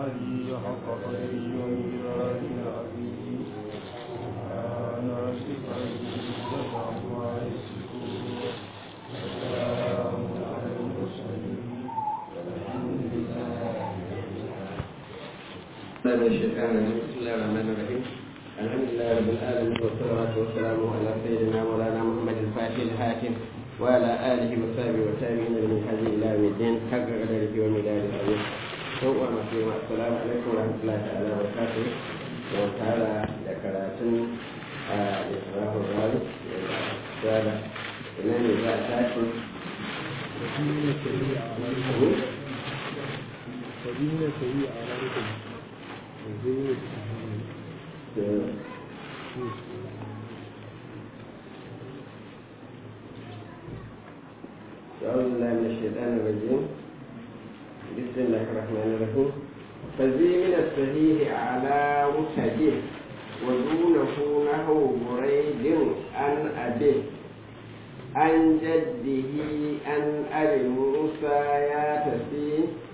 علي حق قدره ومقداره العظيم سبحان ربك رب العزة عما يصفون وسلام على المرسلين والحمد لله من الشيطان الرجيم بسم الله الرحمن الرحيم الحمد لله رب العالمين والصلاة والسلام على سيدنا مولانا محمد الفاتح الحاكم وعلى آله وصحبه وتابعين من هذه إلى يوم الدين حق قدره ومدار العظيم سوء مسلم السلام عليكم ورحمة الله تعالى وبركاته وتعالى ذكراتن إسراف الغالب وعلى إمام إذا تاكل سبيل سيء عليكم وزيد أعوذ بالله من الشيطان الرجيم بسم الله الرحمن الرحيم فذي من الصحيح على وسجه ودونه نحو بريد عن أبيه عن جده عن أبي موسى ياتسي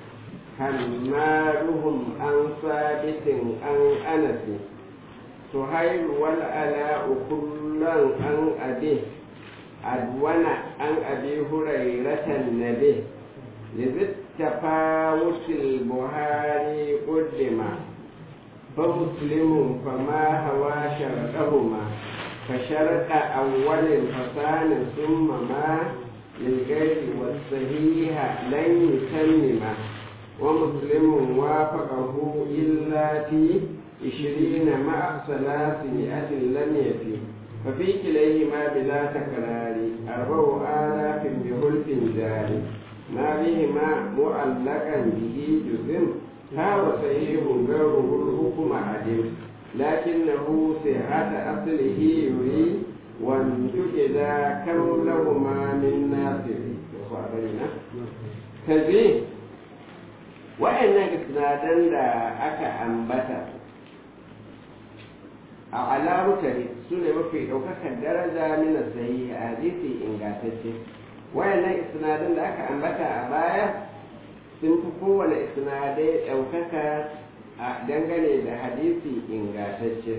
حمالهم عن ثابت عن أنس سهيل والألاء كلا عن أبيه أدون عن أبي هريرة النبي لذي التفاوت البهاري قدم فمسلم فما هوى شرطهما فشرط أول فسان ثم ما للغير والصحيح لن يتمما ومسلم وافقه إلا في عشرين مع ثلاثمائة لم يفي ففي كليهما بلا تكرار أربع آلاف بخلف جاري ما بهما معلقا به جزم هذا صحيح غيره الحكم عدم لكنه صحة أصله يريد وانتجد كم لهما من ناصر كذي wa'annan isnadan da aka ambata a alamutare su ne mafi ɗaukakar daraja mina sayi a hadisi ingantacce wa'annan isnadan da aka ambata a baya sun fi kowane isnadai ɗaukaka a dangane da hadisi ingantacce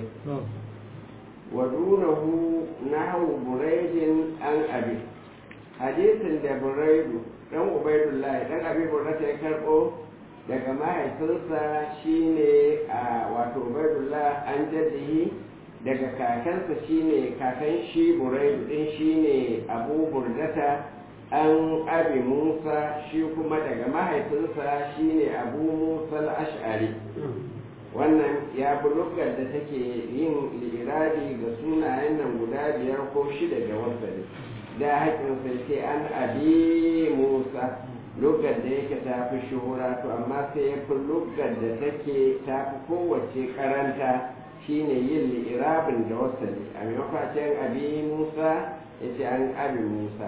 wa dunahu nahu buraidin an abi hadisin da buraidu dan ubaidullahi dan abi burata ya karɓo daga mahaifinsa shine a wato ubaidullah an jaddihi daga kakansa shine kakan shi buraidu din shine abu burdata an abi musa shi kuma daga mahaifinsa shine abu musa al-ash'ari wannan ya bi lugar da take yin lirabi ga sunayen nan guda biyar ko shida da wasali da haƙin sai an abi musa lugar da yake ta fi shuhura to amma sai ya fi lugar da take ta fi kowace karanta shine yin li'irabin da wasali a maimakon abi musa ya ce an abi musa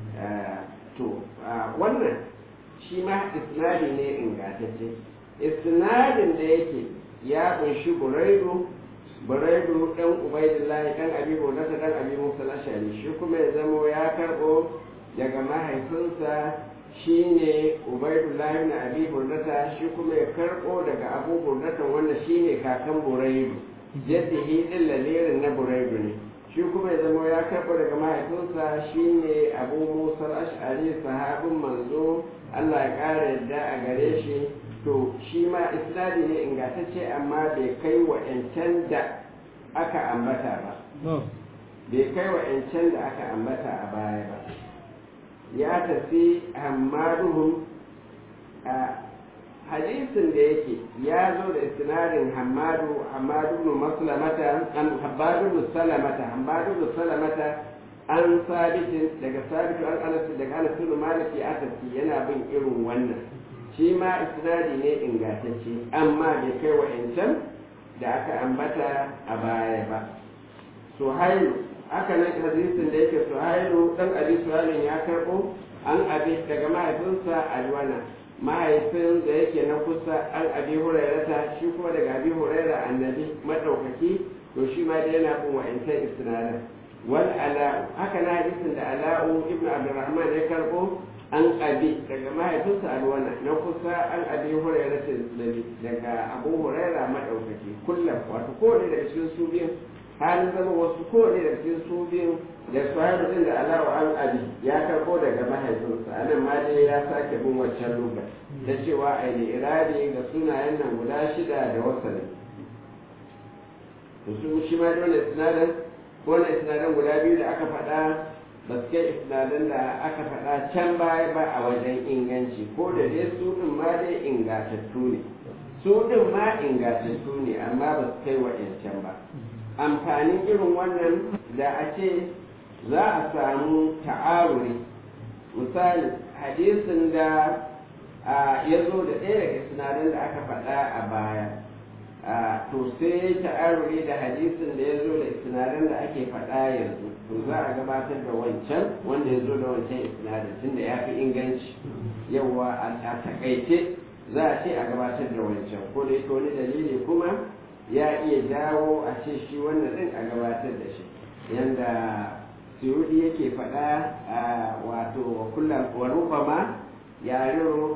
to wannan shi ma isnadi ne ingantacce isnadin da yake ya kunshi buraidu buraidu dan ubaidillahi dan abi hurata dan abi musa ashari shi kuma ya zamo ya karbo daga mahaifinsa shi ne ubaidullahi na abi burnata shi kuma ya karɓo daga abu burnata wanda shi ne kakan buraidu yadda yi ɗin lalirin na buraidu ne shi kuma ya zama ya karɓo daga mahaifinsa shi ne abu musa ash'ari sahabin manzo allah ya ƙara yadda a gare shi to shi ma isnadi ne ingantacce amma bai kai wa da aka ambata ba bai kai wa da aka ambata a baya ba ya tafi hammaduhum a hadisin da yake ya zo da isnadin hammadu hammadu ibn maslamata an habbadu ibn salamata hammadu ibn salamata an sabitin daga sabitu an anas daga anas ibn malik ya tafi yana bin irin wannan shi ma isnadi ne ingantacce amma bai kai wa da aka ambata a baya ba suhailu haka nan hadisin da yake suhailu dan abi suhailun ya karbo an abi daga mahaifinsa alwana mahaifin da yake na kusa an abi hurairata shi kuma daga abi huraira annabi madaukaki to shi ma da yana bin wa'ancan isnadin wal ala haka na hadisin da ala'u ibnu abdurrahman ya karbo an abi daga mahaifinsa alwana na kusa an abi hurairah daga abu hurairah madaukaki kullum wato kowane daga cikin su biyun halin zama wasu kowane daga cikin su biyun da sahibu din da alawa an abi ya karbo daga mahaifinsa anan ma dai ya sake bin waccan lugar ta cewa a yi iradi ga sunayen nan guda shida da wasanni to su shi ma dole sinadar ko na sinadar guda biyu da aka faɗa ba su kai isnadin da aka faɗa can baya ba a wajen inganci ko da dai su ɗin ma dai ingatattu ne su ɗin ma ingatattu ne amma ba su kai wa'yancan ba amfanin irin wannan da a ce za a samu ta'aruri misali hadisin da ya zo da ɗaya daga sinadin da aka faɗa a baya to sai ta'aruri da hadisin da ya zo da sinadin da ake faɗa yanzu to za a gabatar da wancan wanda ya zo da wancan isnadin tunda ya fi inganci yawa a takaice za a ce a gabatar da wancan ko da yake wani dalili kuma ya iya jawo a ce shi wannan din a gabatar da shi yanda suyudi yake faɗa a wato wa kullum wa rubama yaro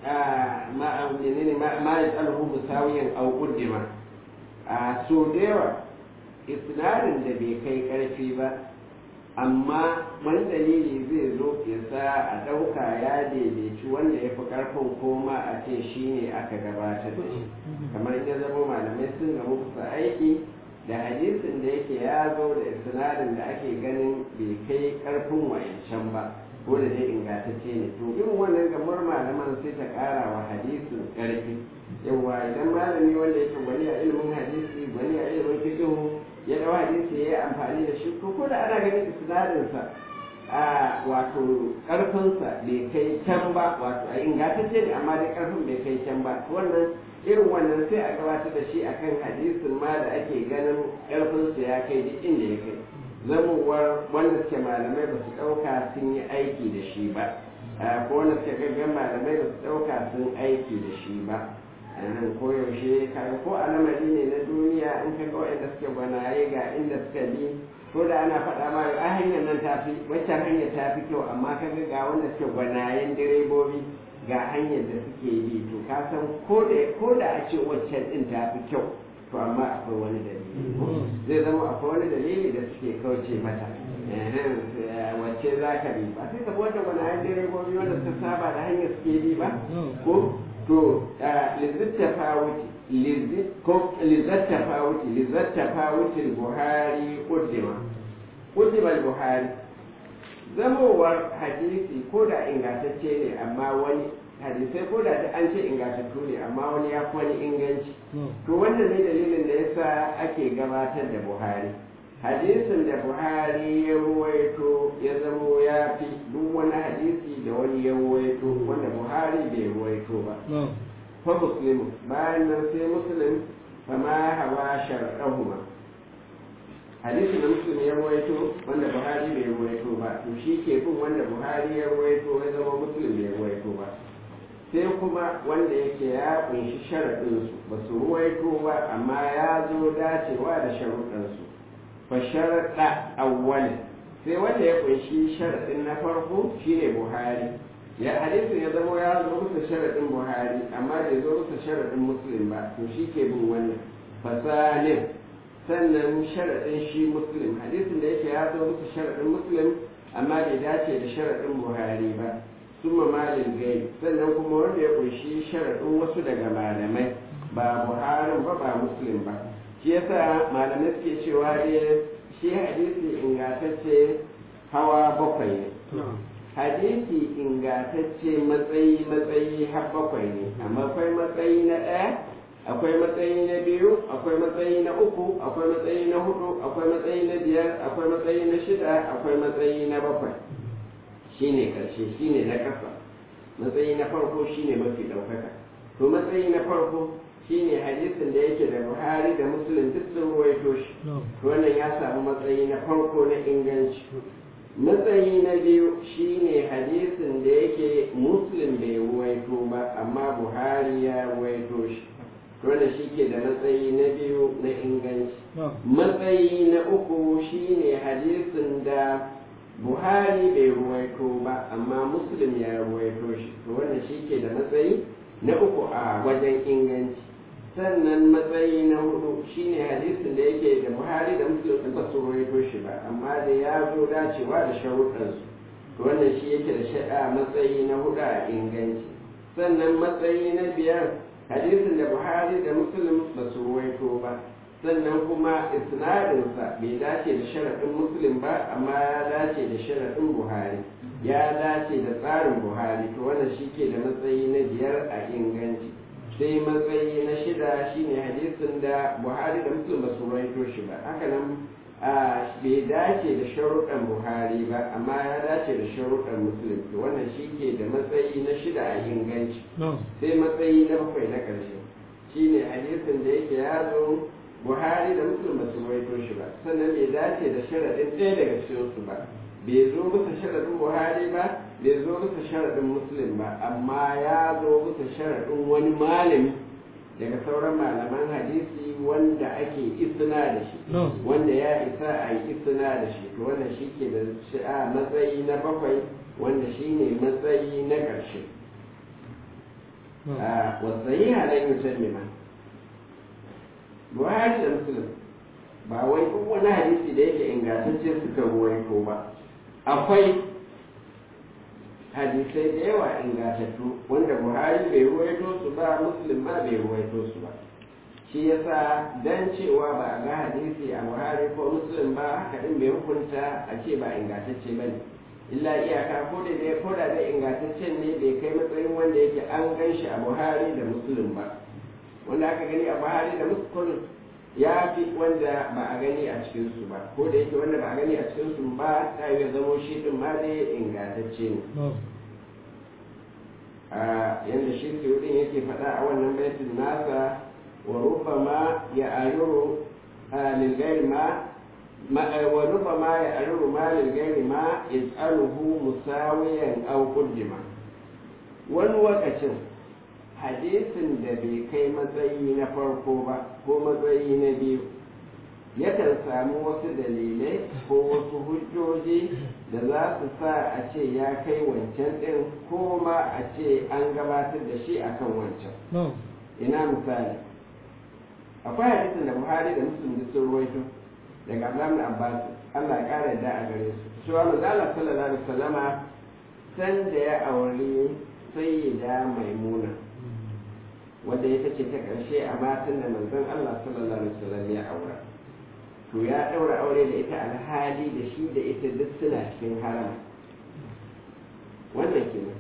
ma ma ya tsalhu musawiyan au kuddima a so da yawa isnadin da bai kai karfi ba amma wani dalili zai zo ya sa a ɗauka ya daidaici wanda ya fi ƙarfin koma a ce shi ne aka gabatar da shi kamar ya zama malamai sun gamu kusa aiki da hadisin da yake ya zo da sinadin da ake ganin bai kai ƙarfin wayancan ba ko da dai ingantacce ne to irin wannan gamar malaman sai ta ƙara wa hadisin ƙarfi yawa idan malami wanda yake gwani a ilimin hadisi gwani a ilimin fiqh ya dawo hadisi ya yi amfani da shi ko ko da ana ganin isnadinsa a wato karfinsa bai kai can ba wato a ingantacce ne amma dai karfin bai kai can ba wannan irin wannan sai a gabatar da shi akan hadisin ma da ake ganin karfinsa ya kai duk inda ya kai zamowar wanda suke malamai ba su ɗauka sun yi aiki da shi ba ko wanda suke gaggan malamai ba su ɗauka sun aiki da shi ba nan koyaushe kaga ko a lamari ne na duniya in ka ga waɗanda suke gwanaye ga inda suka bi ko da ana faɗa ma a hanyar nan ta fi waccan hanyar ta fi kyau amma ka ga wanda suke gwanayen direbobi ga hanyar da suke bi to ka san ko da a ce waccan ɗin ta fi kyau to amma akwai wani dalili zai zama akwai wani dalili da suke kauce mata wacce za ka bi ba sai ka wata gwanayen direbobi wanda suka saba da hanyar suke bi ba ko to lizattafa wuce lizattafa wuce buhari kuddima kuddima buhari zamowar hadisi ko da ingantacce ne amma wani hadisai ko da an ce ingantattu ne amma wani ya fi wani inganci to wannan ne dalilin da yasa ake gabatar da buhari hadisin da buhari ya ruwaito ya zamo ya fi duk wani hadisi da wani ya ruwaito wanda buhari bai ruwaito ba fa muslimu bayan nan sai muslim fama hawa shar'ahuma hadisin da muslim ya ruwaito wanda buhari bai ruwaito ba to shi ke bin wanda buhari ya ruwaito ya zama muslim bai ruwaito ba sai kuma wanda yake ya kunshi sharaɗinsu ba su ruwaito ba amma ya zo dacewa da sharuɗansu fasharaɗa awwalin sai wanda ya kunshi sharaɗin na farko shine buhari ya hadisin ya zama ya zo musu sharaɗin buhari amma bai zo musu sharaɗin muslim ba to shi ke bin wannan fasalin sannan sharaɗin shi muslim hadisin da yake ya zo musu sharaɗin muslim amma bai dace da sharaɗin buhari ba summa malin gai sannan kuma wanda ya kunshi sharaɗin wasu daga malamai ba buharin ba ba muslim ba shi yasa malamai suke cewa dai shi hadisi ingantacce hawa bakwai ne hadisi ingantacce matsayi matsayi har bakwai ne amma akwai matsayi na ɗaya akwai matsayi na biyu akwai matsayi na uku akwai matsayi na hudu akwai matsayi na biyar akwai matsayi na shida akwai matsayi na bakwai shine karshe shine na ƙasa matsayi na farko shine mafi ɗaukaka to matsayi na farko shine hadisin da yake da buhari da muslim duk sun ruwaito shi wannan ya samu matsayi na farko na inganci matsayi na biyu shine hadisin da yake muslim bai ruwaito ba amma buhari ya ruwaito shi wannan shi ke da matsayi na biyu na inganci matsayi na uku shine hadisin da buhari bai ruwaito ba amma muslim ya ruwaito shi to wannan shi ke da matsayi na uku a wajen inganci sannan matsayi na hudu shine hadisin da yake da buhari da muslim din ba su ruwaito shi ba amma da ya zo dacewa da sharuɗansu to wannan shi yake da sha'a matsayi na hudu a inganci sannan matsayi na biyar hadisin da buhari da muslim ba su ruwaito ba sannan kuma isnadinsa bai dace da sharaɗin muslim ba amma ya dace da sharaɗin buhari ya dace da tsarin buhari to wannan shi ke da matsayi na biyar a inganci sai matsayi na shida shine hadisin da buhari da muslim ba su rawaito shi ba haka nan bai dace da sharuɗan buhari ba amma ya dace da sharuɗan muslim to wannan shi ke da matsayi na shida a inganci sai matsayi na bakwai na ƙarshe shine hadisin da yake ya zo buhari da muslim ba su rawaito shi ba sannan bai dace da sharaɗin ɗaya daga cikinsu ba bai zo bisa sharaɗin buhari ba bai zo bisa sharaɗin muslim ba amma ya zo bisa sharaɗin wani malami daga sauran malaman hadisi wanda ake isna da shi wanda ya isa a yi isna da shi to wannan shi ke da a matsayi na bakwai wanda shi ne matsayi na ƙarshe wasu yi halayen musulmi buhari da muslim ba wai duk wani hadisi da yake ingantacce suka ruwaito ba akwai hadisai da yawa ingantattu wanda buhari bai ruwaito su ba muslim ma bai ruwaito su ba shi yasa dan cewa ba a ga hadisi a buhari ko muslim ba haka din bai hukunta a ce ba ingantacce ba ne illa iyaka ko da dai ko da dai ingantaccen ne bai kai matsayin wanda yake an gan shi a buhari da muslim ba wanda aka gani a buhari da muslim ya fi wanda ba a gani a cikinsu ba ko da yake wanda ba a gani a cikinsu ba ta yi zamo shi din ma dai ingantacce ne a yadda shi suyudin yake faɗa a wannan baitin nasa wa rubama ya ayuru lilgairi ma wa rubama ya ayuru ma lilgairi ma is'aluhu musawiyan aw qaddima wani wakacin hadisin da bai kai matsayi na farko ba ko matsayi na biyu yakan samu wasu dalilai ko wasu hujjoji da za su sa a ce ya kai wancan ɗin ko ma a ce an gabatar da shi akan wancan ina misali akwai hadisin da buhari da muslim da sun ruwaito daga abdullahi abbas allah ya ƙara yadda a gare su cewa manzala sallallahu alaihi wasallama san da ya auri sayyida maimuna wanda ita ce ta ƙarshe a matan da manzon Allah sallallahu alaihi wasallam ya aura to ya ɗaura aure da ita alhali da shi da ita duk suna cikin harama wannan kenan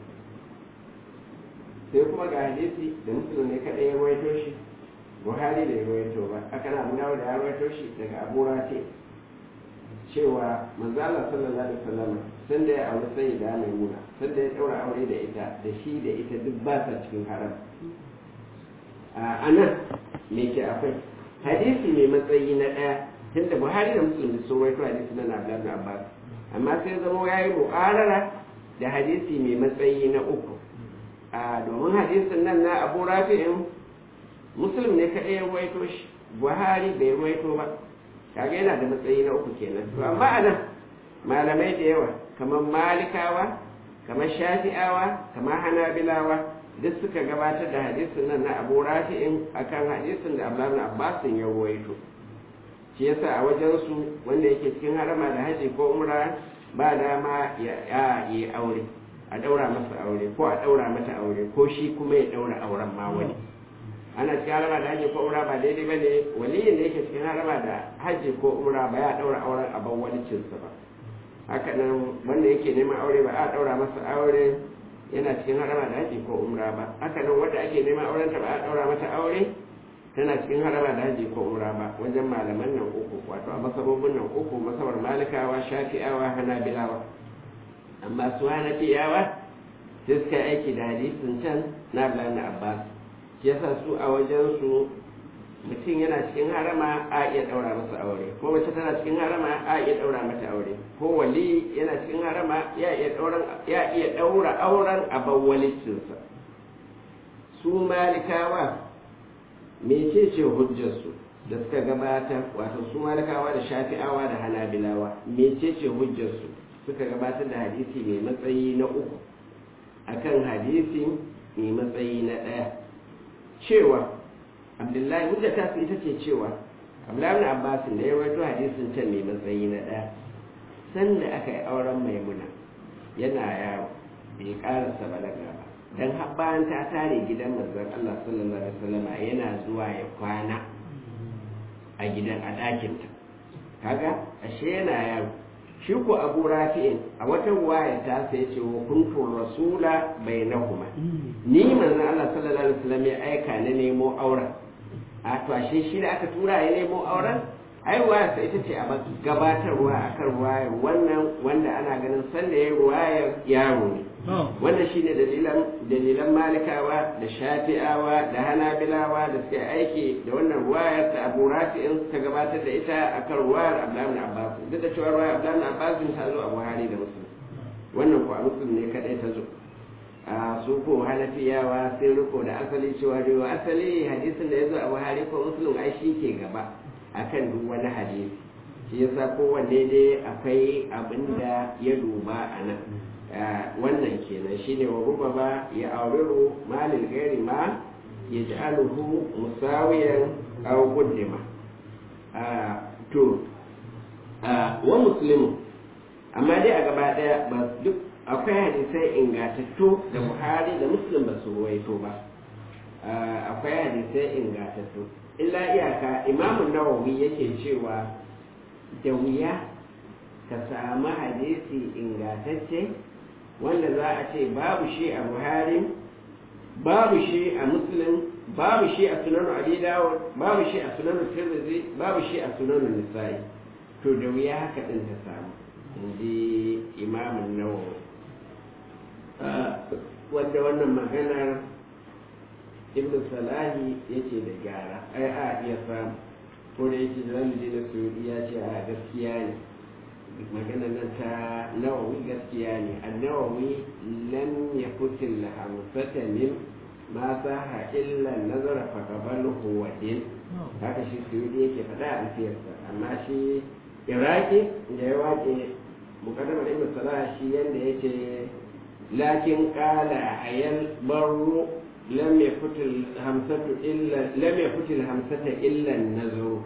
sai kuma ga hadisi da musulun ne kaɗai ya rawaito shi buhari da ya rawaito ba aka na abu dawo da ya rawaito shi daga abu rafi cewa manzo Allah sallallahu alaihi wasallam san da ya aure sai da maimuna san da ya ɗaura aure da ita da shi da ita duk ba sa cikin haram a nan me ke akwai hadisi mai matsayi na ɗaya tunda buhari da musulmi sun waito hadisi na abdullahi abbas amma sai zama ya yi mu'arara da hadisi mai matsayi na uku a domin hadisin nan na abu rafi'in musulmi ne kaɗai ya waito shi buhari bai waito ba kaga yana da matsayi na uku kenan to amma a nan malamai da yawa kamar malikawa kamar shafi'awa kamar hanabilawa duk suka gabatar da hadisin nan na abu rafi'in akan hadisin da abdullahi abbasin ya ruwaito shi yasa a wajen su wanda yake cikin harama da haji ko umra ba dama ya yi aure a daura masa aure ko a daura mata aure ko shi kuma ya daura auren ma wani ana cikin harama da haji ko umra ba daidai bane waliyin da yake cikin harama da haji ko umra ba ya daura auren a ban walicinsa ba haka nan wanda yake neman aure ba a daura masa aure yana cikin harama da haji ko umra ba haka nan wanda ake neman auren ta ba a daura mata aure tana cikin harama da haji ko umra ba wajen malaman nan uku wato a masabobin nan uku masabar malikawa shafi'awa hanabilawa amma su hanafiyawa sai suka aiki da hadisin can na Abdullahi Abbas shi yasa su a wajen su mutum yana cikin harama a iya daura masa aure ko mace tana cikin harama a iya daura mata aure ko wali yana cikin harama ya iya daura ya iya daura auren abawwalicinsa su malikawa mecece hujjarsu da suka gabata wato su malikawa da shafi'awa da hanabilawa mecece hujjarsu suka gabatar da hadisi mai matsayi na uku akan hadisi mai matsayi na ɗaya cewa abdullahi hujja ta ita ce cewa abdullahi ibn abbas da ya rawaito hadisin can mai matsayi na ɗaya sanda aka yi auren maimuna yana yaro bai karasa balaga ba dan har bayan ta tare gidan manzon Allah sallallahu alaihi wasallam yana zuwa ya kwana a gidan a ɗakinta kaga ashe yana yaro shi ko abu rafi'in a wata ruwaya ta sai ce wa kuntu rasula bainahuma ni manzon Allah sallallahu alaihi wasallam ya aika na nemo auren a to ashe shi da aka tura ya nemo auren ai ruwaya sai ita ce a gabatarwa akan ruwayar wannan wanda ana ganin sanda ya ruwayar yaro ne wannan shine dalilan dalilan malikawa da shafi'awa da hanabilawa da suke aiki da wannan ruwayar ta abu rafi'in ta gabatar da ita akan ruwayar abdullahi abbas duk da cewa ruwayar abdullahi abbas ta zo a buhari da muslim wannan ko a muslim ne kadai ta zo a su ko hanafiyawa sai riko da asali cewa rewa asali hadisin da ya zo a buhari ko muslim ai shi ke gaba akan duk wani hadisi shi yasa kowanne dai akwai abin da ya duba a nan wannan kenan shine wa ruba ba ya auriru malil gairi ma ya ji aluhu musawiyan aw kuddima to wa muslimu amma dai a gaba daya ba duk akwai hadisai ingatattu da buhari da muslim ba su ruwaito ba akwai hadisai ingatattu illa iyaka imamun nawawi yake cewa da wuya ka samu hadisi ingatacce wanda za a ce babu shi a buhari babu shi a muslim babu shi a sunan abi dawud babu shi a sunan tirmidhi babu shi a sunan nisa'i to da wuya haka din ta samu inji imamun nawawi wanda wannan maganar ibn salahi yace da gyara ai a iya samu ko da yake da zamu je da saudi ya ce a gaskiya ne magana nan ta nawawi gaskiya ne annawawi lam yakutil hamsata min ma saha illa nazara fa qabaluhu wa din haka shi saudi yake faɗa a alfiyarsa amma shi iraki da ya wace mukaddamar ibn salah shi yanda yace lakin qala ayal barru lam yakutil hamsatu illa lam yakutil hamsata illa nazaru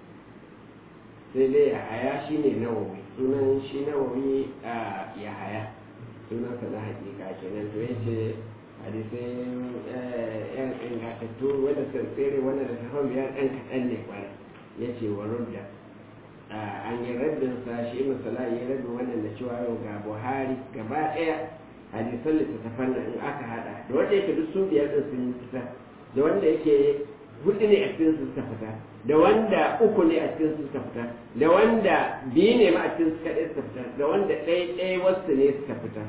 sai dai haya shine nawawi sunan shi nawawi a yahaya sunansa na hakika kenan to yace hadisai yan ingantattu wanda suka tsere wanda da tafan biyar ɗan kaɗan ne kwara ya ce wa rudda an yi raddin sa shi ibn salah ya raddin wannan da cewa yau ga buhari gaba ɗaya hadisan littattafan nan in aka hada da wanda yake duk sun biyar ɗin sun fita da wanda yake hudu ne a cikin su suka fita da wanda uku ne a cikin su suka fita da wanda biyu ne ma a cikin su kaɗai suka fita da wanda ɗaya ɗaya wasu ne suka fita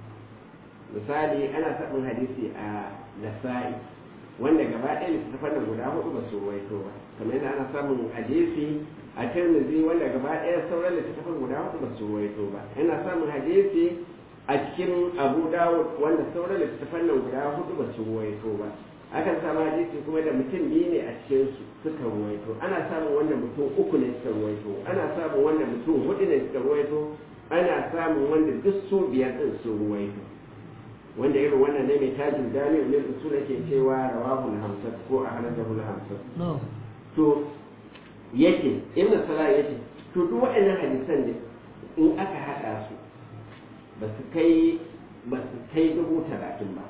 misali ana samun hadisi a nasa'i wanda gaba ɗaya littattafan nan guda hudu ba su ruwaito ba kamar yadda ana samun hadisi a tirmidhi wanda gaba ɗaya sauran littattafan guda hudu ba su ruwaito ba ana samun hadisi a cikin abu dawud wanda sauran littattafan nan guda hudu ba su ruwaito ba akan samu hadisi kuma da mutum biyu ne a cikin su suka ruwaito ana samun wanda mutum uku ne suka ruwaito ana samun wanda mutum hudu ne suka ruwaito ana samun wanda duk su biyar din su ruwaito wanda irin wannan ne mai tajin dani ne su ke cewa rawahul hamsat ko a halattahul hamsat to yake ibn salah yake to duk waɗannan hadisan ne in aka haɗa su ba su kai ba su kai dubu talatin ba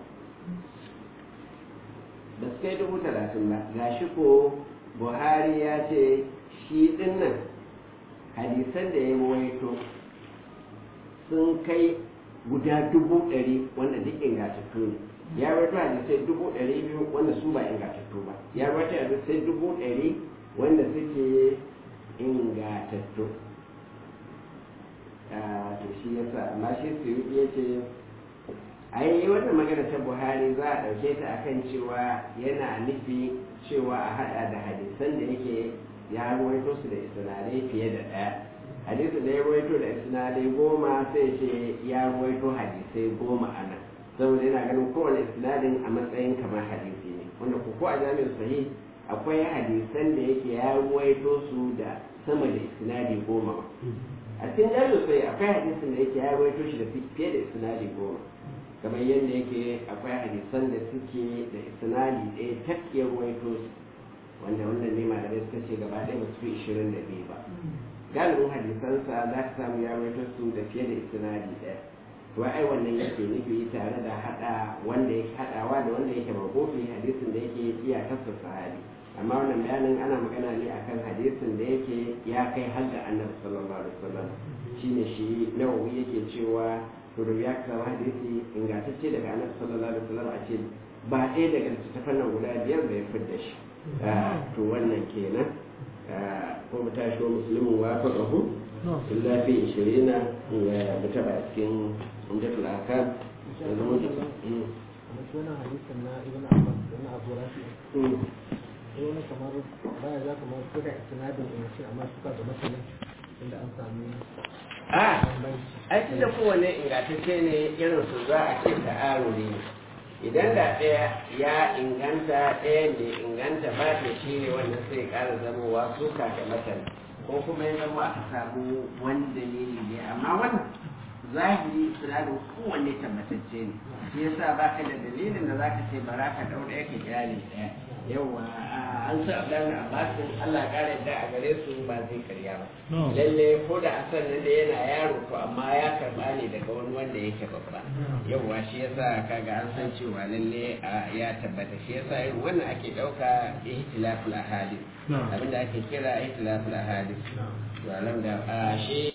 ba su kai dubu talatin ba ga shi ko buhari ya ce shi dinnan hadisan da ya waito sun kai guda dubu ɗari wanda duk ingantattu ne ya waito hadisai dubu ɗari biyu wanda su ba ingantattu ba ya waito hadisai dubu ɗari wanda suke ingantattu to shi yasa amma shi su ya ce ai wannan magana ta buhari za a ɗauke ta akan cewa yana nufi cewa a haɗa da hadisan da yake ya ruwaito su da isnadai fiye da ɗaya hadisi da ya ruwaito da isnadai goma sai ce ya ruwaito hadisai goma a nan saboda yana ganin kowane isnadin a matsayin kamar hadisi ne wanda ko a jami'in sahih akwai hadisan da yake ya ruwaito su da sama da isnadi goma a cikin jami'in sai akwai hadisin da yake ya rawaito shi da fiye da isnadi goma kamar yadda yake akwai hadisan da suke da isnadi ɗaya takkiyar rawaito su wanda wannan ne malamai suka ce gaba ɗaya ba su fi ishirin da biyu ba galibin hadisansa za ka samu ya rawaito su da fiye da isnadi ɗaya to ai wannan yake nufi tare da hada wanda yake hadawa da wanda yake makofi hadisin da yake iyakarsa sahabi amma wannan bayanin ana magana ne akan hadisin da yake ya kai har da annabi sallallahu alaihi wasallam shine shi nawawi yake cewa to da ya kawo hadisi ingantacce daga annabi sallallahu alaihi wasallam a ce ba ɗaya daga littattafan nan guda biyar da ya fidda shi to wannan kenan ko mu tashi wa musulmin wa faɗahu illa fi ishirina ya mutaba cikin umdatul akam da zama da wannan hadisin na ibn abbas da na abu rafi wani kamar baya za kamar suka sinadin inci amma suka ga masanin inda an sami a ai tun da kowane ingantacce ne irin su za a ce ta'aruri ne idan da ɗaya ya inganta ɗaya ne inganta ba ta shi ne wannan sai ƙara zamowa suka da matan ko kuma ya zama aka samu wani dalili ne amma wannan zahiri sinadin kowanne tabbatacce ne shi yasa ba ka da dalilin da za ka ce bara ka ɗau ɗaya ka gyale ɗaya yawa an sa abdan abbasin Allah ya ƙara yadda a gare su ba zai karya ba lalle ko da a sannan da yana yaro to amma ya karɓa ne daga wani wanda yake babba yawa shi yasa kaga an san cewa lalle ya tabbata shi yasa irin wannan ake ɗauka ihtilaful ahadith abinda ake kira ihtilaful ahadith to alam da shi